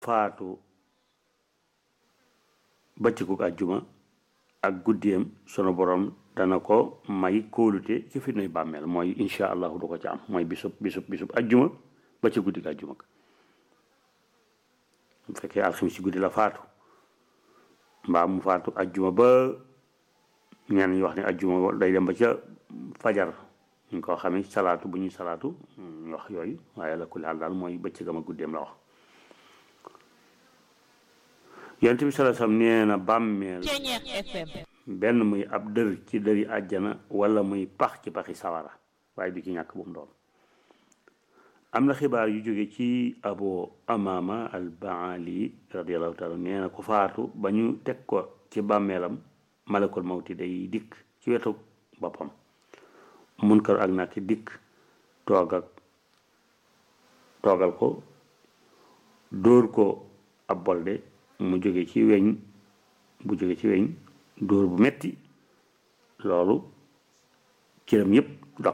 faatu bëccëgug àjjuma ak guddeem sunu borom dana ko may kóolute ci fitnay bàmmeel mooy insha allahu du ko ci am mooy bisub bisub bisub àjjuma ba ci guddig àjjuma bu fekkee alxamis ci guddi la faatu mbaa mu faatu àjjuma ba ñenn ñi wax ne àjjuma day dem ba ca fajar ñu ko xamee salaatu bu ñuy salaatu ñu wax yooyu waaye la kulli xaal daal mooy bëccëgam ak guddeem la wax yonent bi sallallahu alayhi wasallam nee na bàmmeel benn muy ab dër ci dëri àjjana wala muy pax ci paxi sawara waaye du ci ñàkk bu mu doon am na xibaar yu jóge ci abu amama al baali radiallahu taala nee na ku faatu ba ñu teg ko ci bàmmeelam malakul mawti day dikk ci wetu boppam munkar ak nakki dikk toog ak toogal ko dóor ko ab bolde mu jóge ci weñ bu jóge ci weñ dóor bu metti loolu cëram yépp dog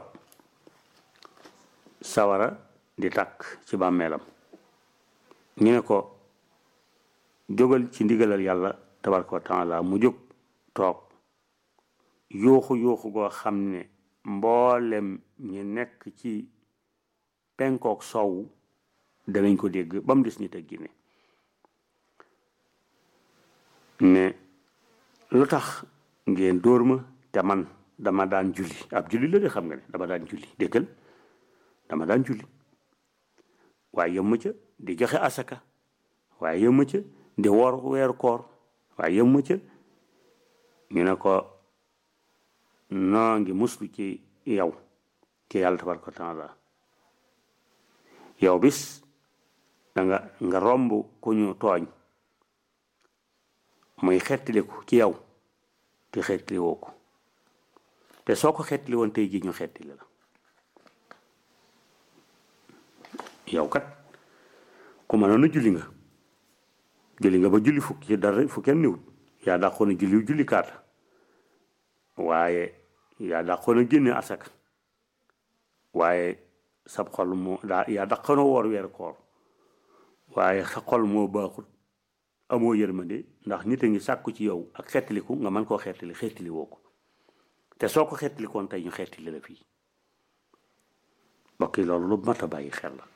sawara di tàkk ci bàmmeelam ñu ne ko jógal ci ndigalal yàlla tabaraka wa taala mu jóg toog yuuxu yuuxu goo xam ne mboolem ñi nekk ci penkook sowu danañ ko dégg ba mu des nit ak ginne ne lu tax ngeen dóor ma te man dama daan julli ab julli la de xam nga ne dama daan julli déggal dama daan julli waaye yëmma ca di joxe asaka waaye yëmma ca di woor weeru koor waaye yëmma ca ñu ne ko noo ngi muslu ci yow ci yàlla tabaraka wa taala yow bis danga nga romb ku ñu tooñ muy xettiliku ci yow te xettili woo ko te soo ko xettili woon tey ji ñu xettili la yow kat ku mënoon a julli nga julli nga ba julli fukk ci dara fu kenn niwut yaa dàqoon a julli julli kaata waaye yaa dàqoon a génne asaka waaye sab xol moo daa yaa dàqoon a woor weer koor waaye sa xol moo baaxut amoo yërmande ndax nit a ngi sàkku ci yow ak xettiliku nga mën koo xettili xettili woo ko te soo ko xettilikoon tey ñu xettili la fii mbokk yi loolu lu mat a bàyyi xel la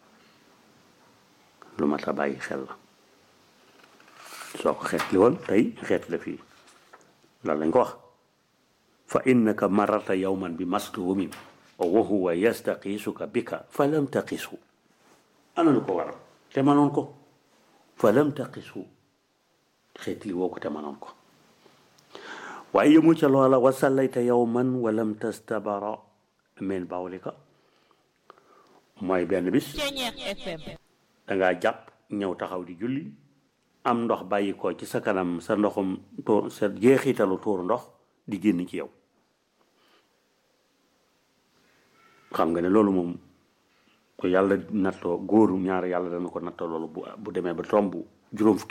lu mat a bàyyi xel la soo ko xeetli woon tey xeet la fii loolu lañ ko wax fa innaka marata yawman bi mastumin wa huwa yastaqiisuka bika fa lam taqisu ana lu ko waral te manoon ko fa lam taqisu xeetli woo ko te manoon ko waaye yëmu ca loola wa sallayta yawman wa lam tastabara min bawlika mooy benn bis dangaa jàpp ñëw taxaw di julli am ndox bàyyi ko ci sa kanam sa ndoxum tuur sa jeexitalu tuur ndox di génn ci yow xam nga ne loolu moom ko yàlla nattoo góoru ñaar yàlla dana ko nattoo loolu bu bu demee ba tomb juróom fukki